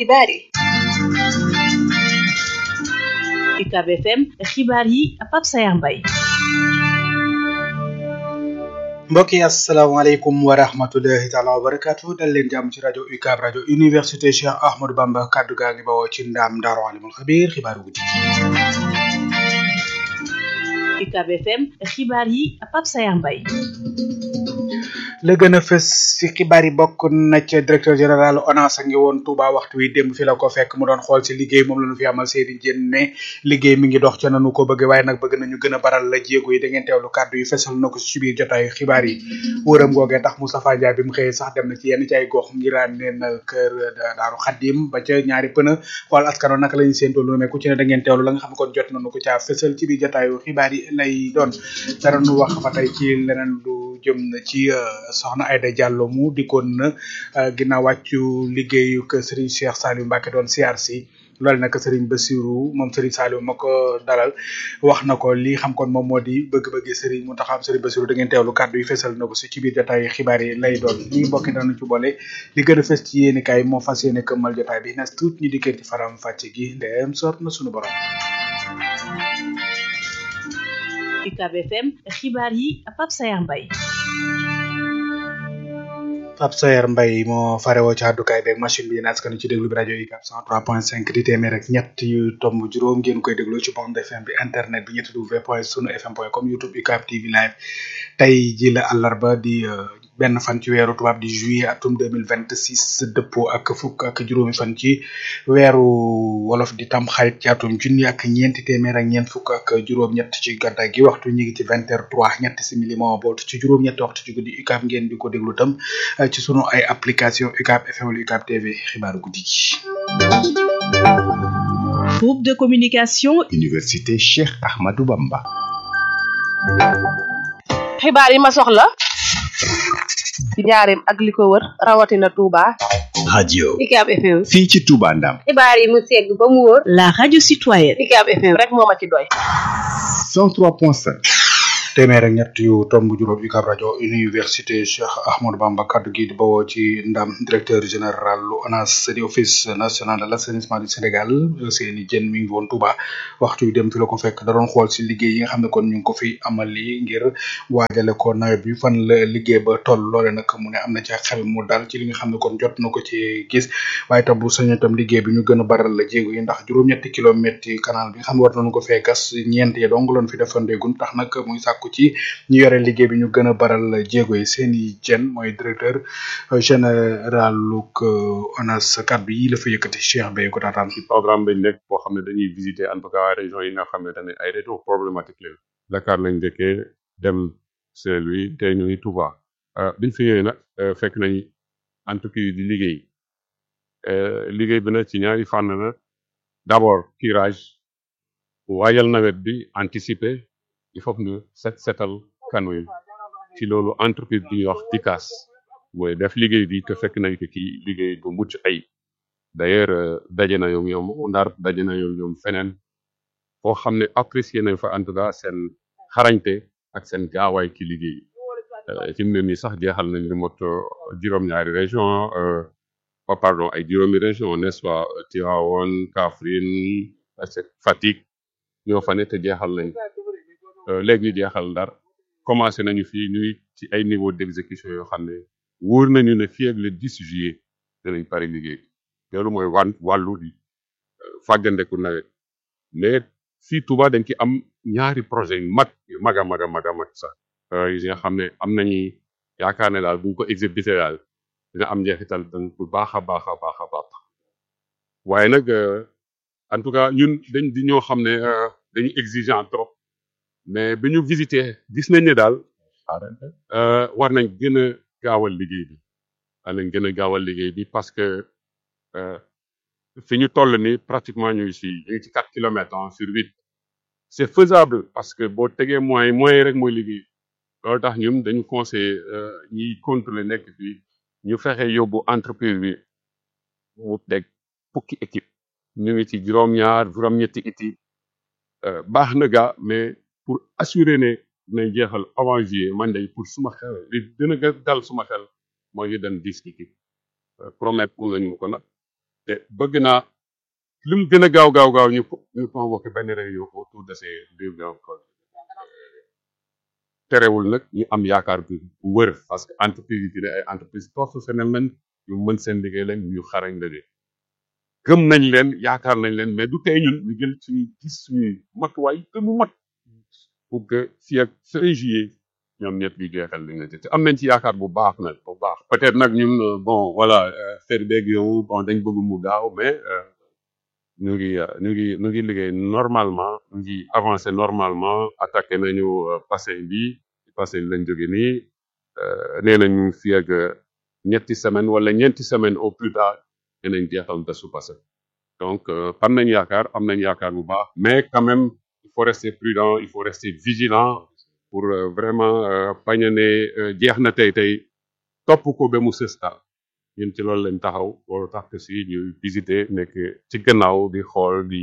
xibaar yi UCAB FM xibaar yi Pape Sayar Mbaye mbokk yi asalaamaaleykum wa rahmatullahi taala wa barakatu dal leen jàmm ci rajo UCAB rajo université Cheikh Ahmadou Bamba kaddu gaa ngi bawoo ci ndaam Daaru Alimul Xabiir xibaaru guddi UCAB FM xibaar yi Pape Sayar Mbaye la gën a fës ci xibaar yi bokk na ca directeur général ONAS a ngi woon Touba waxtu wi démb fi la ko fekk mu doon xool ci liggéey moom la ñu fi amal seeni jën ne liggéey mi ngi dox ca nanu ko bëgg waaye nag bëgg nañu gën a baral la jéego yi da ngeen teewlu kàddu yi fesal na ko ci biir jotaayu xibaar yi wëram googee tax Moustapha Ndiaye bi mu xëyee sax dem na ci yenn ci ay gox ngiraan neen kër Daaru Xaddim ba ca ñaari pëna xool askano naka lañu séentoo lu ne ku ci ne da ngeen teewlu la nga xam kon jot nañu ko caa fesal ci biir jotaayu xibaar yi lay doon dara nu wax ba tey ci leneen lu jëm na ci soxna Aïda Diallo mu dikkoon na ginnaaw wàccu liggéeyu que Serigne Cheikh Saliou Mbacke doon siyaar si loolu nag Serigne Bassirou moom Serigne Saliou ma ko dalal wax na ko li xam kon moom moo di bëgg-bëgg Serigne mu taxam Serigne Bassirou da ngeen teewlu kàddu yi fesal na ko si ci biir jotaay xibaar yi lay doon li mbokki danañu ci boole li gën a fes ci yéeni kaay moo fas yéene këmmal jotaay bi nas tuut ñu dikkee ci faram fàcce gi ndeem soob na sunu borom UCAB FM xibaar yi Pape Sayar Mbaye Pape Sayer Mbaye moo farewoo ci àddukaay beeg machine bi naas kan ci déglu bi rajo UCAB 103.5 di téeméer rek ñett yu tomb juróom ngeen koy déglu ci bande FM bi internet bi ñetti w point sunu fm point com youtube UCAB TV live tey ji la àllarba di benn fan ci weeru tubaab di juillet atum 2026 dëppoo ak fukk ak juróomi fan ci weeru wolof di tam xarit ci atum junni ak ñeenti téeméer ak ñeent fukk ak juróom-ñett ci gàddaay gi waxtu ñu ngi ci vingt heures trois ñetti simili moo boot ci juróom-ñetti waxtu ci guddi UCAB ngeen di ko déglu tam ci sunu ay application UCAB FM wala UCAB TV xibaaru guddi gi. groupe de communication université Cheikh Ahmadou Bamba. xibaar yi ma soxla ci njaareem ak li ko wër rawatina Touba. radio UCAB FM. fii ci Touba Ndam. xibaar yi mu segg ba mu wóor. la radio citoyenne UCAB FM rek moo ma ci doy. 103.5. téeméer ak ñett yu tomb juróom UCAB rajo université Cheikh Ahmadou Bamba kaddu gi di bawoo ci ndam directeur général lu ONAS di office national de l' assainissement du Sénégal seeni jën mi ngi woon Touba waxtu yu dem fi la ko fekk da doon xool si liggéey yi nga xam ne kon ñu ngi ko fi amali ngir waajale ko nawet bi fan la liggéey ba toll loole nag mu ne am na ci xel mu dal ci li nga xam ne kon jot na ko ci gis waaye tam bu sañoon tam liggéey bi ñu gën a baral la jéego yi ndax juróom-ñetti kilomètres yi canal bi nga xam ne war nañu ko fee gas ñeent yi dong loon fi defandeegun tax nag muy sàkku ci ñu yore liggéey bi ñu gën a baral jéego yi seeni jën mooy directeur général luk ONAS kaddu yi la fa yëkkati Cheikh Bey ko taataan ci programme bañ nekk boo xam ne dañuy visiter en tout cas région yi nga xam ne tamit ay région problématique leen Dakar lañ dëkkee dem Saint-Louis te ñu ngi Touba biñ fi ñëwee nag fekk nañ entreprise di liggéey liggéey bi nag ci ñaari fànn na d'abord curage waajal nawet bi anticiper il faut que ñu set setal kanu yi ci loolu entreprise bi ñuy wax TICAS mooy def liggéey bi te fekk nañ ko ci liggéey bu mucc ay d'ailleurs daje na ñoom ñoom ndar daje na ñoom ñoom feneen foo xam ne apprécier nañ fa en tout cas seen xarañte ak seen gaawaay ci liggéey ci mu ne nii sax jeexal nañ li mot juróom-ñaari région oh pardon ay juróomi région n'est-ce pas Tivaouane Kaffrine Fatick ñoo fa ne te jeexal nañ léegi ñu jeexal ndar commencé nañu fii ñuy ci ay niveau d'exécution yoo xam ne wóor nañu ne fii ak le 10 juillet danañ pare liggéey loolu mooy wan wàllu di fàggandeku nawet mais fii Touba dañ ci am ñaari projet yu mag yu mag a mag a mag a mag sax yi nga xam ne am nañu yaakaar ne daal bu ñu ko exécuté daal dina am njeexital bu baax a baax a baax a baax waaye nag en tout cas ñun dañ di ñoo xam ne dañu exigeant trop mais bi ñu visité gis nañ ne daal war nañ gën a gaawal liggéey bi war nañ gën a gaawal liggéey bi parce que fi ñu toll ni pratiquement ñu ngi si ñu ngi ci quatre kilomètres en sur huit c'est faisable parce que boo tegee moyens moyens rek mooy liggéey loolu tax ñun dañu conseillé ñiy contrôler nekk fii ñu fexe yóbbu entreprise bi mu teg fukki équipe ñu ngi ci juróom-ñaar juróom-ñetti équipe baax na gaa mais pour assurer ne dinañ jeexal avant juillet man day pour suma xel li gën a dal suma xel mooy ñu dem dix équipe promettre pour nañu ko nag te bëgg naa lu mu gën a gaaw gaaw gaaw ñu ñu convoqué benn réunion autour de ces deux grands projets terewul nag ñu am yaakaar bu bu wër parce que entreprise yi dina ay entreprise professionnelle lañ yu mën seen liggéey lañ ñu xarañ la de gëm nañ leen yaakaar nañ leen mais du tey ñun ñu jël suñu gis suñuy matuwaay te mu mat pour que fii ak fin juillet ñoom ñett ñu jeexal li nga te am nañ ci yaakaar bu baax nag bu baax peut-être nag ñun euh, bon voilà faire beeg yow bon dañ bëgg mu gaaw mais euh, ñu ngi euh, ñu ngi ñu ngi liggéey normalement ñu ngi avancer normalement attaqué nañu euh, passé bi passé lañ jóge nii euh, nee nañu fii ak euh, ñetti semaine wala ñeenti semaine au plus tard dinañ jeexal de su passé donc euh, am nañ yaakaar am nañ yaakaar bu baax mais quand même il faut rester prudent il faut rester vigilant pour euh, vraiment euh, bañ a ne euh, jeex na tey tey topp ko ba mu sës daal ñun ci loolu lañ taxaw loolu tax que si ñuy visiter nekk ci gannaaw di xool di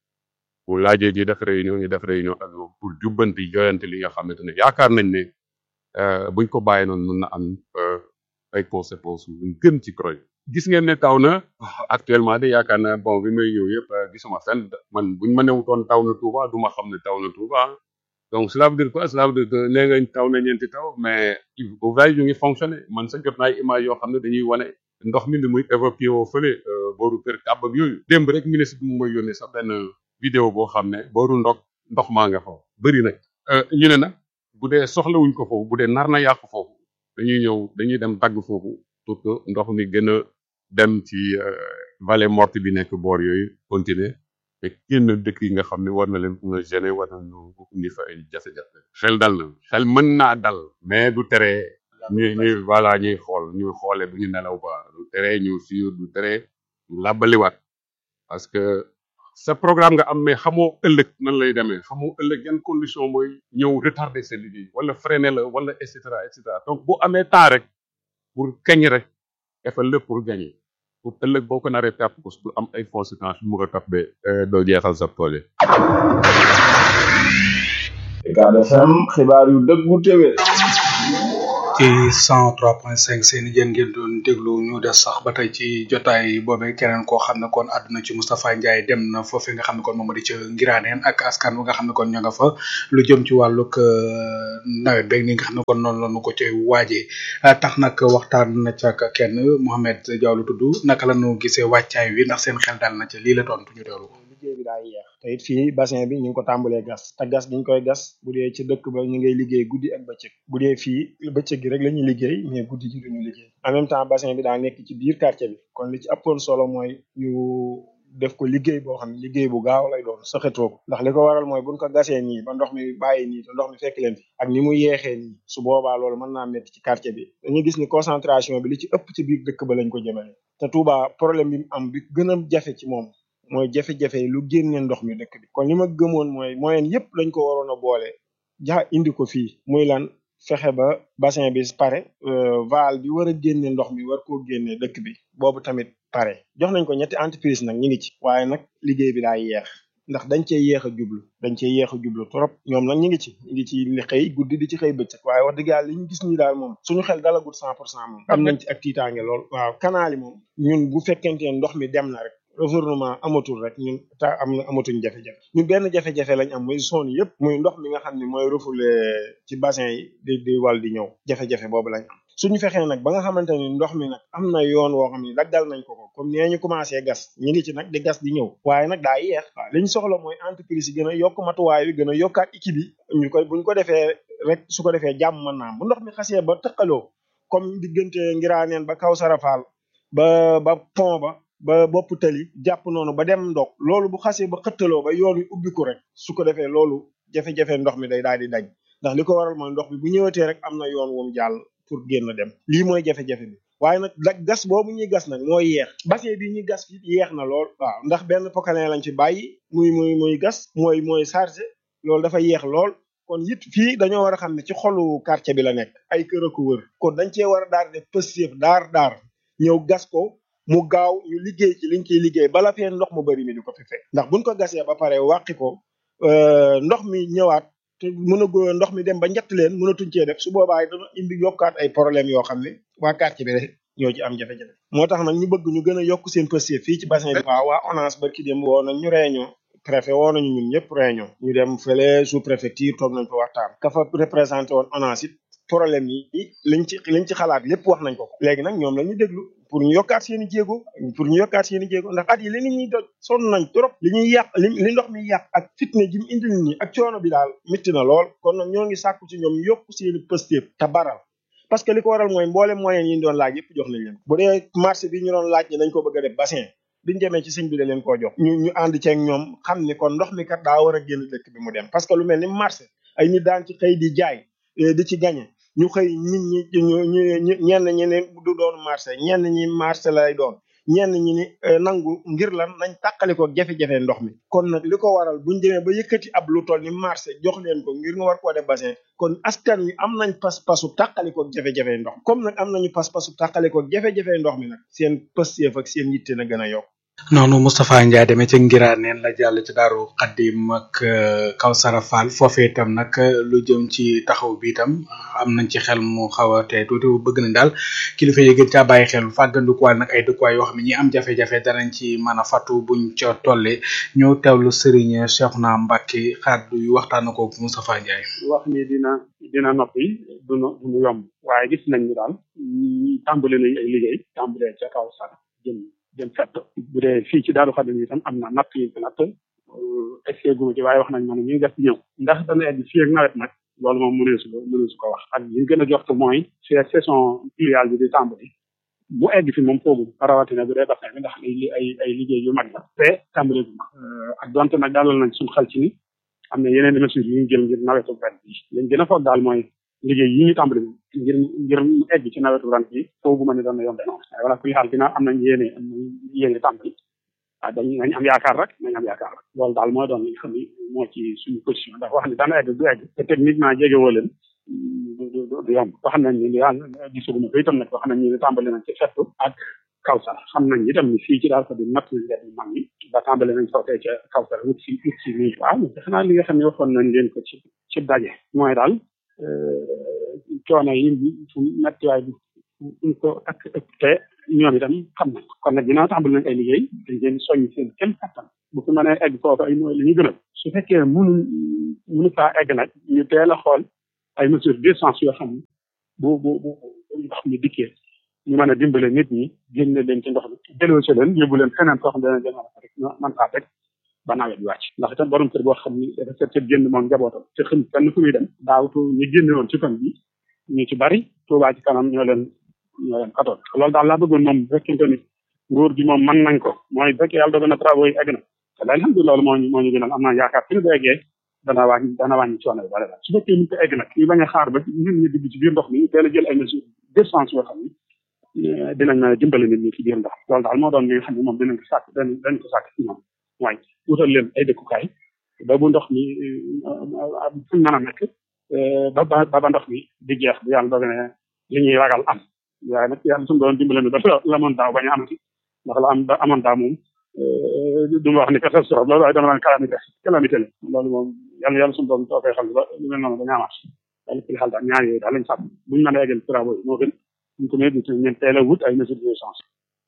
bu laajee di def réunion ñu def réunion ak ñoom pour jubbanti joyante li nga xamante ne yaakaar nañ ne euh, buñ ko bàyyi noonu mën na am euh, ay conséquences yu gën ci croy gis ngeen ne taw na actuellement de yaakaar naa bon bi may ñëw yëpp euh, gisuma fenn man buñ ma newutoon taw na Touba du ma xam ne taw na Touba donc cela veut dire quoi cela veut dire que nee nga taw na ñeenti taw mais ouvrage yu ngi fonctionné man sa jot naa ay image yoo xam ne dañuy wane ndox mi ni muy évacué woo fële euh, booru kër kàbb ak yooyu démb rek ministre bi mu may yónnee sax benn vidéo boo xam ne booru ndox ndox maa nga fa bëri nag euh, ñu ne nag bu dee soxlawuñ ko foofu bu dee nar na yàqu foofu dañuy ñëw dañuy dem dagg foofu pour que ndox mi gën a dem ci euh, vallée morte bi nekk boor yooyu continuer te génn dëkk yi nga xam ne war na leen mën a gêner war na ñu indi fa ay jafe-jafe xel dal na xel mën naa dal mais du tere ñuy ñuy voilà ñuy xool ñuy xoole du ñu nelaw ba du tere ñu suivre du tere ñu làbbaliwaat parce que sa programme nga am mais xamoo ëllëg nan lay demee xamoo ëllëg yan condition mooy ñëw retarder sa liggéey wala freiner la wala et cetera et cetera donc boo amee temps rek pour kañ rek defal lépp pour gagner pour ëllëg boo ko naree perte ko pour am ay conséquences yu mu ko topp ba doo jeexal sa projet. Ucab FM xibaar yu dëggu téwé ci 103.5 seen jën ngeen doon déglu ñu des sax ba tey ci jotaay boobe keneen koo xam ne kon àdduna ci Moustapha Ndiaye dem na foofu nga xam ne kon moom di ca Ngiraaneen ak askan wi nga xam ne kon ña nga fa lu jëm ci wàllug euh, nawet beeg ni nga xam ne kon noonu la ñu ko cay waajee ah, tax nag waxtaan na ca ak kenn Mohamed Diaw lu tudd naka la ñu gisee wàccaay wi ndax seen xel dal na ca lii la tontu ñu teewlu ko. liggéey bi daa yeex te it fii bassin bi ñu ngi ko tàmbalee gas te gas gi ñu koy gas bu dee ci dëkk ba ñu ngay liggéey guddi ak bëccëg bu dee fii bëccëg gi rek la ñuy liggéey mais guddi gi duñu liggéey en même temps bassin bi daa nekk ci biir quartier bi kon li ci ëppoon solo mooy ñu def ko liggéey boo xam ne liggéey bu gaaw lay doon sëxatoo ko ndax li ko waral mooy buñ ko gasee nii ba ndox mi bàyyi nii te ndox mi fekk leen fi ak ni mu yeexee nii su boobaa loolu mën naa métti ci quartier bi dañuy gis ni concentration bi li ci ëpp ci biir dëkk ba lañ ko jëmale te Touba problème bi mu am bi gën a jafe ci moom mooy jafe-jafe yi lu génne ndox mi dëkk bi kon li ma gëmoon mooy moyen yépp lañ ko waroon a boole ja indi ko fii muy lan fexe ba bassin bi pare euh, val bi war a génne ndox mi war koo génne dëkk bi boobu tamit pare jox nañ ko ñetti entreprise nag ñu ngi ci waaye nag liggéey bi daa yeex ndax dañ cee yéex a jublu dañ cee yéex a jublu trop ñoom nag ñu ngi ci ñu ngi ci li xëy guddi di ci xëy bëccëg waaye wax dëgg yàlla li ñu gis nii daal moom suñu xel dalagut cent pour cent moom am nañ ci ak tiitaange lool waaw canal yi moom ñun bu fekkente ne ndox mi dem na rek gouvernement amatul rek ñun ta am na amatuñ jafe-jafe ñun benn jafe-jafe lañ am muy zone yëpp muy ndox mi nga xam ne mooy refoulé ci bassin yi di di wal di ñëw jafe-jafe boobu lañ am suñu fexee nag ba nga xamante ni ndox mi nag am na yoon woo xam ne daggal nañ ko ko comme nee ñu commencé gas ñi ngi ci nag di gas di ñëw waaye nag daa yeex waaw li ñu soxla mooy entreprise yi gën a yokk matuwaay yi gën a yokkaat équipe yi ñu koy buñ ko defee rek su ko defee jàmm mën naa am bu ndox mi xasee ba tëqaloo comme diggante ngiraaneen ba kaw sarafal ba ba pont ba ba bopp tali jàpp noonu ba dem ndok loolu bu xasee ba xëttaloo ba yoon wi ubbiku rek su ko defee loolu jafe-jafe ndox mi day daal di daj ndax li ko waral mooy ndox bi bu ñëwatee rek am na yoon wum jàll pour génn dem lii mooy jafe-jafe bi waaye nag da gas boobu ñuy gas nag mooy yeex bassin bi ñuy gas fi yeex na lool waaw ndax benn pokane lañ ci bàyyi muy muy muy gas mooy mooy chargé loolu dafa yeex lool kon it fii dañoo war a xam ne ci xolu quartier bi la nekk ay kër a ko wër kon dañ cee war a daal def pëstéef daar daar ñëw gas ko mu gaaw ñu liggéey ci liñ ciy liggéey bala fee ndox mu bari mi di ko fi fekk ndax buñ ko gasee ba pare wàqi ko euh, ndox mi ñëwaat te mën a ndox mi dem ba njett leen mënatuñ cee def su boobaa dana indi yokkaat ay problème yoo xam ne waa quartier bi rek ñoo ci am jafe-jafe moo tax nag ñu bëgg ñu gën a yokk seen pësté fii ci bassin bi waaw waa ONAS barki dem woo nañ ñu réunion préfet woo nañu ñun ñëpp réunion ñu dem fële sous préfecture toog nañ fa waxtaan ka fa représenté woon ONAS it problème yi liñ ci liñ ci xalaat lépp wax nañ ko ko léegi nag ñoom la ñu déglu pour ñu yokkaat seen i jéego pour ñu yokkaat seen i jéego ndax at yi li nit ñuy doj sonn nañ trop li ñuy yàq li li ndox mi yàq ak fitne ji mu indil ñi ak coono bi daal mitti na lool kon nag ñoo ngi sàkku ci ñoom ñu yokk seen i pëstéef te baral parce que li ko waral mooy mboolem moyen yi ñu doon laaj yëpp jox nañ leen bu dee marché bi ñu doon laaj ne dañ ko bëgg a def bassin biñu demee ci sëñ bi da leen koo jox ñu ñu ànd ceeg ñoom xam ni kon ndox mi kat daa war a génn dëkk bi mu dem parce que lu mel ni marché ay nit daan ci xëy di jaay di ci gañe ñu xëy nit ñi ñu ñu ñenn ñi ne du doon marché ñenn ñi marché lay doon ñenn ñi ni nangu ngir lan nañ tàqali ko jafe-jafe ndox mi kon nag li ko waral buñ demee ba yëkkati ab lu toll ni marché jox leen ko ngir nga war koo def bassin kon askan wi am nañ pas-pasu tàqali ko jafe-jafe ndox comme nag am nañu pas-pasu tàqali ko jafe-jafe ndox mi nag seen pësteef ak seen yitte na gën a yokk noonu Moustapha Ndiaye demee ca Ngiraneen la jàll ci Daaru Xaddim ak Kawsara Fall foofee itam nag lu jëm ci taxaw bi itam am nañ ci xel mu xaw a tey tuuti bëgg nañ daal kilifa yi gën caa bàyyi xel fàggandikuwaay nag ay dëkkuwaay yoo xam ne ñi am jafe-jafe danañ ci mën a fatu buñ ca tollee ñëw teewlu Serigne Cheikhouna Mbacké xaddu yu waxtaan ko Moustapha Ndiaye. wax ni dina dina noppi du no du yomb waaye gis nañ ni daal tàmbali nañ ay liggéey tàmbalee ca Kawsara jëm jëm fett bu dee fii ci Daaru Xadim itam am na natt yi ko natt essayé gu ma ci waaye wax nañ ma ne ñu ngi def ñëw ndax dana egg fii ak nawet nag loolu moom mëneesu ko mëneesu ko wax ak li ñu gën a jox mooy fi saison pluviale bi di tàmbali bu egg fi moom foogu rawatina bu dee bassin bi ndax ay ay ay liggéey yu mag la te tàmbali gu ma ak donte nag dalal nañ suñu xel ci ni am na yeneen mesures yu ñu jël ngir nawetu ren bi lañ gën a foog daal mooy liggéey yi ñu tàmbali ngir ngir mu egg ci nawetu ren bi foogu ma ne doon na yombe noonu waaye wala ku xaal dina am nañ yéene am nañ yéene tàmbali waaw dañ nañ am yaakaar rek nañ am yaakaar rek loolu daal mooy doon li nga xam ni moo ci suñu position ndax wax ni dana egg du egg te techniquement jege woo leen du du yomb wax nañ ni yàlla gisaguma ko itam nag wax nañ ni tàmbali nañ ci fettu ak kawsara xam nañ itam ni fii ci daal ko di natt nañ leen mag ñi ba tàmbali nañ foofee ca kawsara wut si wut si nii waaw xanaa li nga xam ne waxoon nañ leen ko ci ci daje mooy daal coono yi fu mettiwaay bi fu ko ak te ñoom itam xam nañ kon nag dinaa tàmbali nañ ay liggéey dañ leen soññ seen kenn kattan bu fi mënee egg foofu ay mooy li ñu gënal su fekkee mënu mënu faa egg nag ñu teel a xool ay mesures d'urgence yoo xam ne bu bu bu ndox mi dikkee ñu mën a dimbale nit ñi génne leen ci ndox mi delloo si leen yóbbu leen feneen foo xam ne dana leen mën a rek man faa teg ba nawet bi wàcc ndax itam borom kër boo xam ni dafa seet seet génn moom njabootam te xam fenn fu muy dem daawtu ñu génne woon ci fan bi ñu ci bari Tuubaa ci kanam ñoo leen ñoo leen katoon loolu daal laa bëggoon moom bu fekkente ni nguur gi moom mën nañ ko mooy bu fekkee yàlla dogal na travaux yi egg na te alhamdulilah loolu moo ñu moo ñu gënal am naa yaakaar fi ñu ko eggee dana wàññi dana wàññi coono bi bare su fekkee ñu ko egg nag ñu bañ a xaar ba nit ñi dugg ci biir ndox mi ñu teel a jël ay mesures d'urgence yoo xam ni dinañ mën a dimbale nit ñi ci biir ndox loolu daal moo doon li nga xam ne moom dinañ ko sàkk dañ dañ ko sàkk ci ñoom waaye wutal leen ay dëkkukaay ba bu ndox mi fuñ mën a nekk ba ba ba ndox mi di jeex bu yàlla dogal ne li ñuy ragal am waaye nag yàlla suñu doon dimbale ni ba la amoon daaw bañ a amati ndax la am ba amoon daaw moom du ma wax ni catastrophe loolu waaye dama naan calamité calamité la loolu moom yàlla yàlla suñu doon toofee xam ba lu mel noonu dañu amaat yàlla ci xel daal ñaar yooyu daal lañ sàmm buñ mën a eggal travaux yi moo gën ñu ko métti ñeen teel a wut ay mesures d'urgence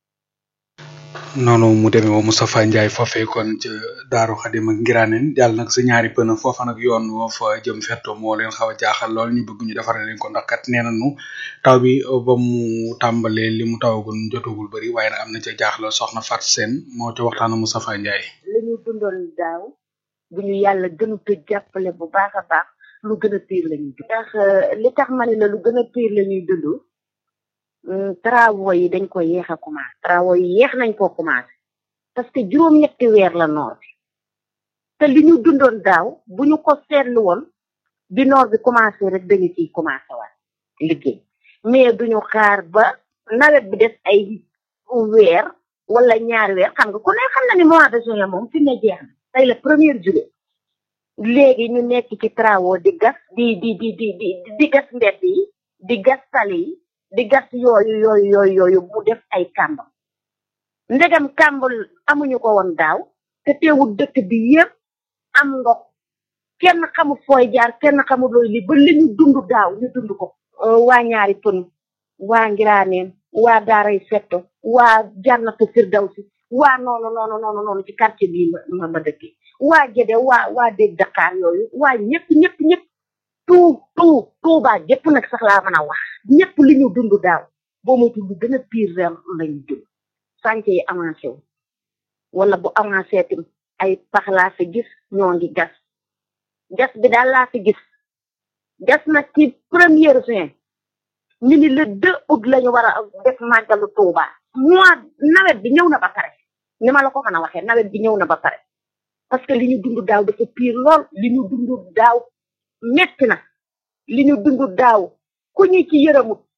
noonu mu demee woo Moustapha Ndiaye foofee kon ca Daaru Xadim ak Ngiraaneen jàll nag sa ñaari pëna foofa nag yoon woo fa jëm fetto moo leen xaw a jaaxal lool ñu bëgg ñu defaral leen ko ndax kat nee nañu taw bi ba mu tàmbalee li mu tawagul jotagul bëri waaye nag am na ca jaaxle soxna Fat Seen moo ca waxtaan ak Moustapha Ndiaye. li ñu dundoon daaw bu ñu yàlla gënu ko jàppale bu baax a baax lu gën a pire la ñuy dund. ndax li tax ma ne la lu gën a pire la ñuy dund. travaux yi dañ ko yéex a commencé travaux yi yéex nañ koo commencé parce que juróom-ñetti weer la noor bi te li ñu dundoon daaw bu ñu ko seetlu woon bi noor bi commencé rek dañu ciy commencé waat liggéey mais duñu xaar ba nawet bi des ay weer wala ñaari weer xam nga ku ne xam na ni mois de juin moom fi ne jeex na tey la première juillet léegi ñu nekk ci travaux di gas di di di di di di gas mbedd yi di gas tali yi di gas yooyu yooyu yooyu yooyu mu def ay kàmb ndegam kàmb amuñu ko woon daaw te teewul dëkk bi yépp am ndox kenn xamul fooy jaar kenn xamul looy li ba li ñu dund daaw ñu dund ko waa ñaari pën waa ngiraaneen waa daaray fetto waa jannatu firdawsi waa noonu noonu noonu noonu ci quartier bii ma ma ma dëkkee waa Gédé waa waa dégg Dakar yooyu waa ñëpp ñëpp ñëpp tout tout Touba jëpp nag sax laa mën a wax ñëpp li ñu dund daaw boo moytu lu gën a pire ren lañu dund sànce yi avancé wu wala bu avancé tim ay pax laa fi gis ñoo ngi gas gas bi daal laa fi gis gas nag ci première juin ñu ni le deux août lañu war a def màggalu Touba mois nawet bi ñëw na ba pare ni ma la ko mën a waxee nawet bi ñëw na ba pare parce que li ñu dund daaw dafa pire lool li ñu dund daaw metti na li ñu dund daaw ku ñu ci yërëmut